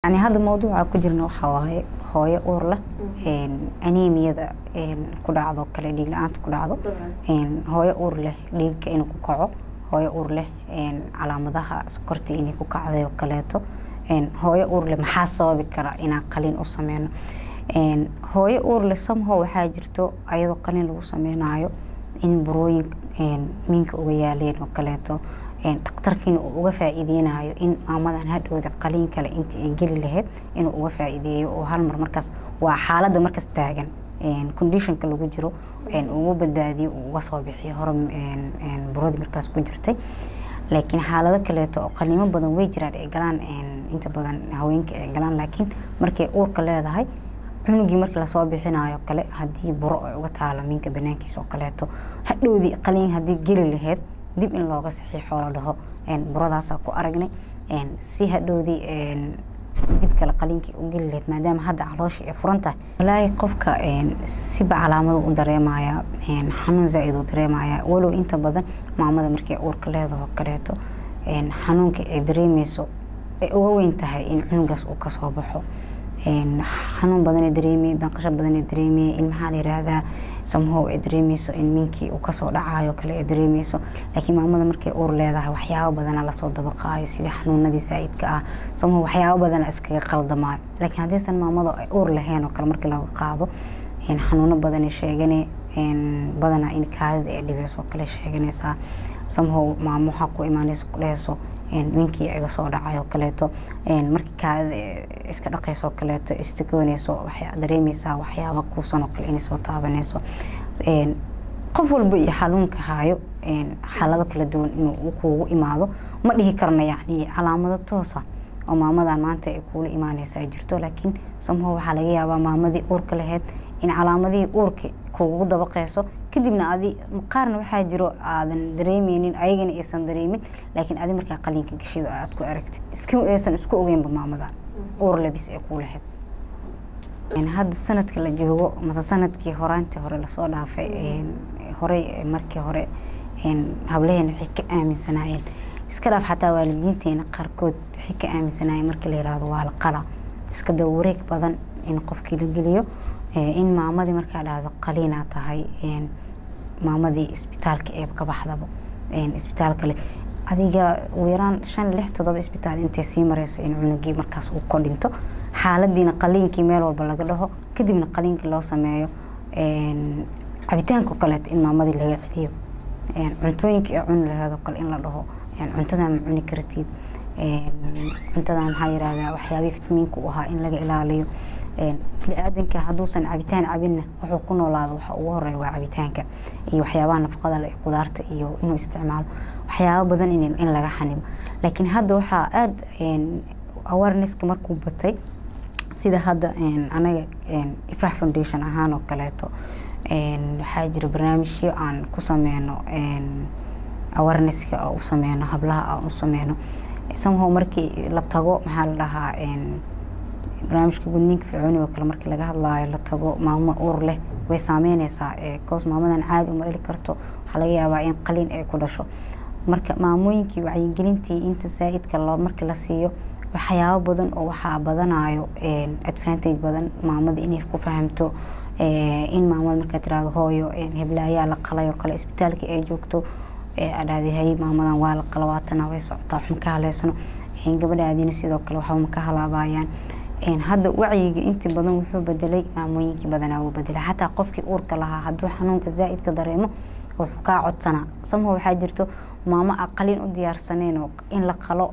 yani hadda mawduuca ku jirna waxaa waaye hooyo uur leh anemiyada ku dhacdo kale dhiig la-aanta ku dhacdo hooyo uur leh dhiigka inuu ku kaco hooyo uur leh calaamadaha sokorta inay ku kacday oo kaleeto hooyo uur leh maxaa sababi kara inaan qaliin u sameyno hooyo uur leh somehow waxaa jirto ayadoo qaliin lagu sameynayo in burooyin minka uga yaaleen oo kaleeto dhakhtarkiina uu uga faa-iideynayo in maamadan hadhowda qaliin kale intii ay geli lahayd inuu uga faa-iideeyo oo halmar markaas waa xaaladda markaas taagan conditionka lagu jiro ugu badbaadiyo uu uga soo bixiyo hore buradii markaas ku jirtay laakiin xaalado kaleeto oo qaliimo badan way jiraan ay galaan inta badan haweenka ay galaan laakiin markay uurka leedahay cunugii markii lasoo bixinayo kale haddii buro ay uga taalo minka banaankiisa oo kaleeto hadhowdii qaliin haddii geli lahayd dib in looga saxiixo la dhaho buradaasaa ku aragnay si hadhowdii dib kale qaliinkii u geli lahayd maadaama hadda calooshii ay furan tahay walaahi qofka siba calaamado u dareemaya xanuun zaa-id u dareemaya walow inta badan maamada markay uurka leedaho kaleeto xanuunka ay dareemeyso ay uga weyn tahay in cunugaas uu kasoo baxo xanuun badanay dareemeye danqasho badanay dareemeye in maxaa la yiraahdaa samhow ay dareemeyso in minkii uu kasoo dhacayo kale ay dareemeyso laakiin maamada markay uur leedahay waxyaabo badana lasoo dabaqaayo sidii xanuunadii saa-idka ah samhow waxyaabo badana iskaga qaldamaayo laakiin haddiisan maamada ay uur lahayn oo kale markii laga qaado xanuuno badanay sheegane badana in kaadida ay dhibeyso kale sheeganaysaa samhow maamo waxaa ku imaanaysa ku dheheyso winkii iga soo dhacayo kaleeto markii kaadida iska dhaqayso kaleeto istigooneyso waxaa dareemeysaa waxyaaba kuusan oo kale inay soo taabaneyso qof walba iyo xanuunka hayo xaalado kala duwan inuu kuugu imaado ma dhihi karna yacni calaamado toosa oo maamadan maanta ay kuula imaaneysa ay jirto laakiin samho waxaa laga yaabaa maamadii uurka lahayd in calaamadihii uurka kuugu dabaqeyso kadibna adi qaarna waxaa jiro aadan dareemeynin ayagana aysan dareemin laakiin adi markaa qaliinka gashida aad ku aragtid aysan isku ogeynba maamadan uur labis ee kuu lahayd hadda sanadka la joogo mase sanadkii horaantii hore lasoo dhaafay horey markii hore hablaheena waxay ka aaminsanaayeen iska dhaaf xataa waalidiinteena qaarkood waxay ka aaminsanaayeen markii la yiraahdo waa la qala iska daba wareeg badan in qofkii la geliyo in maamadii markaa dhahdo qaliinaa tahay maamadii isbitaalka eeb ka baxdaba isbitaal kale adiga ugu yaraan shan lix todoba isbitaal intay sii mareyso in cunugii markaas uu ko dhinto xaaladiina qaliinkii meel walba laga dhaho kadibna qaliinkii loo sameeyo cabitaanka kaleeto in maamadii laga celiyo cuntooyinkii ay cuni laheed oo kale in la dhaho cuntadan ma cuni kartid cuntadan maxaa yirahdaa waxyaabihii fitamiinka u ahaa in laga ilaaliyo bini-aadanka hadduusan cabitaan cabinna wuxuu ku noolaado waxa ugu horeeya waa cabitaanka iyo waxyaabaha nafaqada leh qudaarta iyo inuu isticmaalo waxyaabo badan in laga xanimo laakiin hadda waxaa aada awarenesska markuu batay sida hadda anaga ifrax foundation ahaan oo kaleeto waxaa jira barnaamijyo aan ku sameyno awarenesska oo u sameyno hablaha aan u sameyno somehow markii la tago maxaa la dhahaa barnaamijka gudniinka fircooniga oo kale markii laga hadlaayo la tago maamo uur leh way saameyneysaa koos maamadan caadi uma dhali karto waxaa laga yaabaa in qaliin ay ku dhasho marka maamooyinkii wacyigelintii inta zaa-idka lo markii la siiyo waxyaabo badan oo waxaa badanayo advantage badan maamada inay ku fahamto in maamada markaa tirahdo hooyo heblaayaa la qalay oo kale isbitaalka ay joogto adhahday hay maamadan waa la qala waatana way socotaa wax maka haleysano gabadhaadiina sidoo kale waxba maka halaabayaan hadda wacyiga intii badan wuxuu bedelay maamooyinkii badanaa wuu bedelay xataa qofkii uurka lahaa hadduu xanuunka zaa-idka dareemo wuxuu kaa codsanaa samho waxaa jirto maamo a qaliin u diyaarsaneen oo in la qalo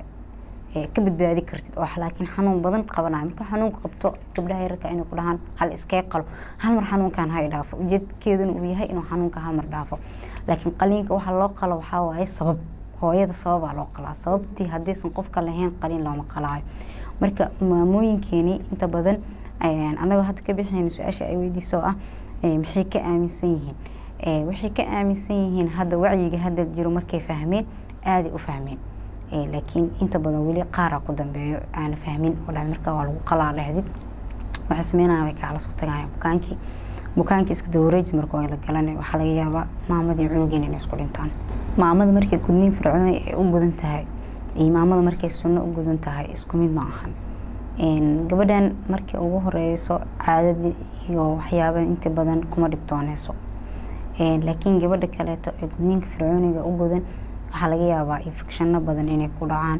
ka badbaadi kartid oo laakiin xanuun badan qabanayo marka xanuunka qabto gabdhaha yararka inay ku dhahaan hal iskee qalo hal mar xanuunkan hay dhaafo ujeedkeeduna uu yahay inuu xanuunka hal mar dhaafo laakiin qaliinka waxa loo qalo waxaa waaye sabab hooyada sababaa loo qalaa sababtii haddaysan qofka lahayn qaliin looma qalaayo marka maamooyinkeeni inta badan anagoo hadda ka bixiyna su-aasha ay weydiiso ah maxay ka aaminsan yihiin waxay ka aaminsan yihiin hadda wacyiga hadda jiro markay fahmeen aaday u fahmeen laakiin inta badan weli qaara ku dambeeyo aana fahmin oo dhahd markaa waa lagu qalaa dhahdid waxay sameynaya way kaala soo tagayaan bukaankii bukaankii iska dawareejis marka waa la galanay waxaa laga yaabaa maamadii cunugiin inay isku dhintaan maamada markay gudniin fircooni ay u gudan tahay iyo maamada markay sunno u gudan tahay isku mid ma ahan gabadhan markii ugu horeyso caadadii iyo waxyaabaha inta badan kuma dhibtooneyso laakiin gabadha kaleeto ee gudniinka fircooniga u godan waxaa laga yaabaa infecshano badan inay ku dhacaan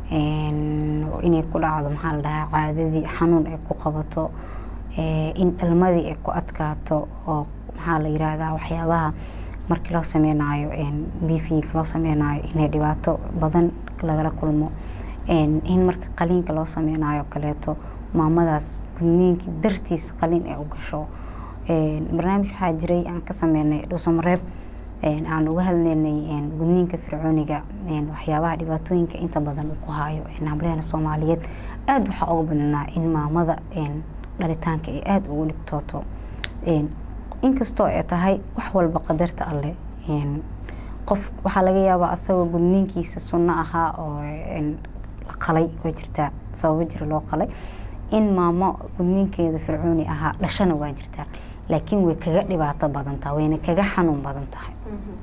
inay ku dhacdo maxaa la dhahaa caadadii xanuun ay ku qabato in dhalmadii ay ku adkaato oo maxaa la yiraahdaa waxyaabaha markii loo sameynayo bifiga loo sameynayo inay dhibaato badan lagala kulmo in marka qaliinka loo sameynayo kaleeto maamadaas gudniinkii dartiis qaliin ay u gasho barnaamij waxaa jiray aan ka sameynay dhuusamareeb aan uga hadleynay gudniinka fircooniga waxyaabaha dhibaatooyinka inta badan uu ku hayo hableena soomaaliyeed aada waxaa uga badnaa in maamada dhalitaanka ay aada ugu dhibtooto inkastoo ay tahay wax walba qadarta alleh qof waxaa laga yaabaa asagoo gudniinkiisa sunno ahaa oo la qalay oo jirtaa sababo jira loo qalay in maamo gudniinkeeda fircooni ahaa dhashana waa jirtaa laakiin way kaga dhibaato badan tahay wayna kaga xanuun badan tahay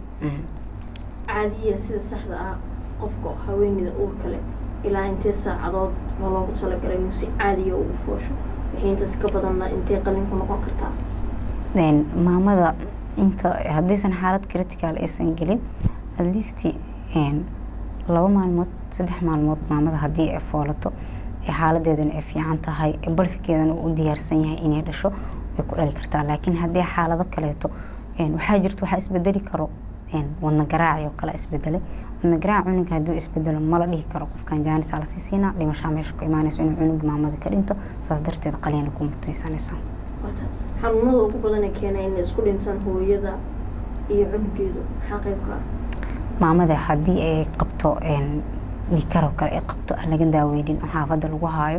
caadiya sida saxda ah qofka haweeneyda uurka leh ilaa intee saacadood ma loogu talagalay inuu si caadiya ugu foosho wixii intaas ka badanna intee qalinku noqon kartaa maamada inta haddaysan xaalad critical aysan gelin atleast laba maalmood saddex maalmood maamada haddii ay foolato ee xaaladeedana ay fiican tahay ee balfigeedana uu u diyaarsan yahay inay dhasho way ku dhali kartaa laakiin haddii xaalado kaleeto waxaa jirta waxaa isbedeli karo wadna garaaci oo kale isbedelay wadna garaac cunuga hadduu isbedelo mala dhihi karo qofkan jaanis la sii siinaa dhimashaa meesha ku imaanayso inuu cunuga maamada ka dhinto saas darteed qaliina ku mutaysanaysaa xanuunada ugu badan ee keena inay isku dhintaan hooyada iyo cunugeedu maxaa qeybka ah maamada haddii ay qabto dhikaroo kale ay qabto aan laga daaweynin oo xaafadda lagu haayo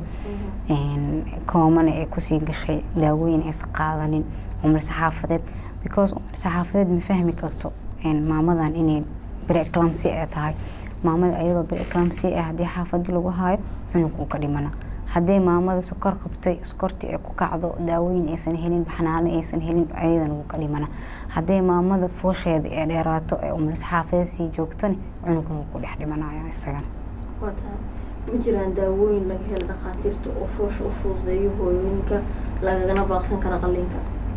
koomana ay kusii gashay daawooyin aysan qaadanin umrisa xaafadeed because umrisa xaafadeed ma fahmi karto maamadan inay breclamsi ay tahay maamada ayadoo breclamsi ah haddii xaafadii lagu haayo cunug uu ka dhimana haddii maamada sokor qabtay sokortii ay ku kacdo daawooyin aysan helin baxnaano aysan helin ayadana wuu ka dhimana haddii maamada foosheeda ee dheeraato ee umlis xaafada sii joogtona cunugan wuu ku dhex dhimanaya isagana waata ma jiraan daawooyin laga helo dhakhaatiirta oo foosha u fududeeyo hooyooyinka lagagana baaqsan kara qalliinka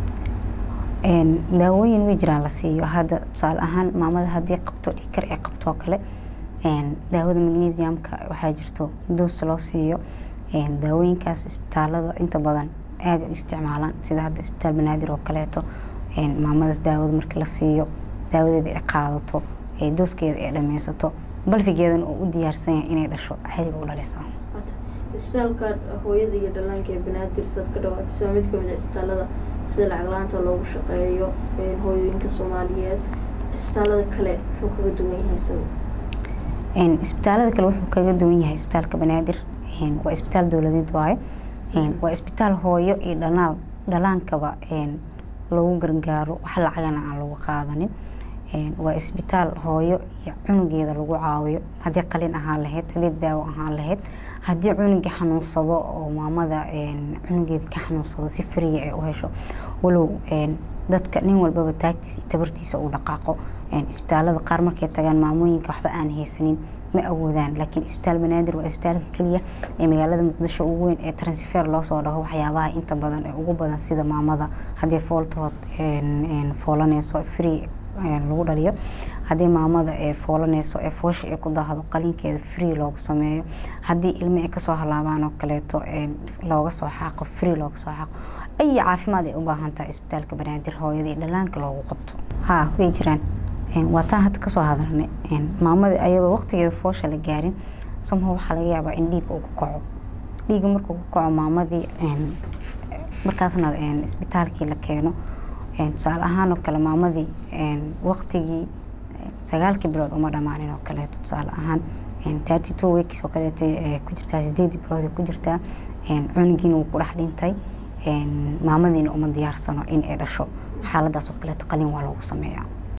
daawooyin way jiraan la siiyo hadda tusaale ahaan maamada haddii qabto dhikar ay qabto kale daawada magnesiumka waxaa jirto doos loo siiyo daawooyinkaas isbitaalada inta badan aada u isticmaalaan sida hadda isbitaal banaadir oo kaleeto maamadaas daawada markii la siiyo daawadeeda ay qaadato dooskeeda ay dhameysato balfigeedana oo u diyaarsan yahay inay dhasho caadiga u dhalaysaa isbitaalka hooyada iyo dhallaanka ee banaadir saad ka dhawaatisa mid kamid a isbitaalada sida lacag la-aanta loogu shaqeeyo hooyooyinka soomaaliyeed isbitaalada kale muxuu kaga duwan yahay isaga isbitaalada kale wuxuu kaga duwan yahay isbitaalka banaadir waa isbitaal dowladeed waayo waa isbitaal hooyo iyo dhanaal dhalaankaba lagu gargaaro wax lacagana aan lagu qaadanin waa isbitaal hooyo iyo cunugeeda lagu caawiyo haddii qalin ahaan lahayd haddii daawo ahaan lahayd haddii cunugii xanuunsado oo maamada cunugeeda ka xanuunsado si fariya ay u hesho walow dadka nin walbaba taagtiisa iyo tabartiisa uu dhaqaaqo isbitaalada qaar markay tagaan maamooyinka waxba aan haysanin ma awoodaan laakiin isbitaal banaadir waa isbitaalka keliya ee magaalada muqdisho ugu weyn ee transfer loosoo dhaho waxyaabaha inta badan ee ugu badan sida maamada haddii fooltood foolaneyso free lagu dhaliyo haddii maamada ee foolaneyso ee foosha ay ku daahdo qalinkeeda free loogu sameeyo haddii ilmo ay kasoo halaabaan oo kaleeto looga soo xaaqo free looga soo xaaqo ay caafimaad ay u baahan tahay isbitaalka banaadir hooyada iyo dhalaanka loogu qabto ha way jiraan waa taan hadda kasoo hadalnay maamada ayadoo waqtigeeda foosha la gaarin somehow waxaa laga yaabaa in dhiig uu ku kaco dhiiga markuu ku kaco maamadii markaasna isbitaalkii la keeno tusaale ahaan oo kale maamadii waqtigii sagaalkii bilood uma dhammaanin oo kaleeto tusaale ahaan thirty two weeks oo kaleeto ku jirtaa sideedii bilood ku jirtaa cunugiina wuu ku dhex dhintay maamadiina uma diyaarsano in ay dhasho xaaladaas oo kaleeto qalin waa loogu sameeyaa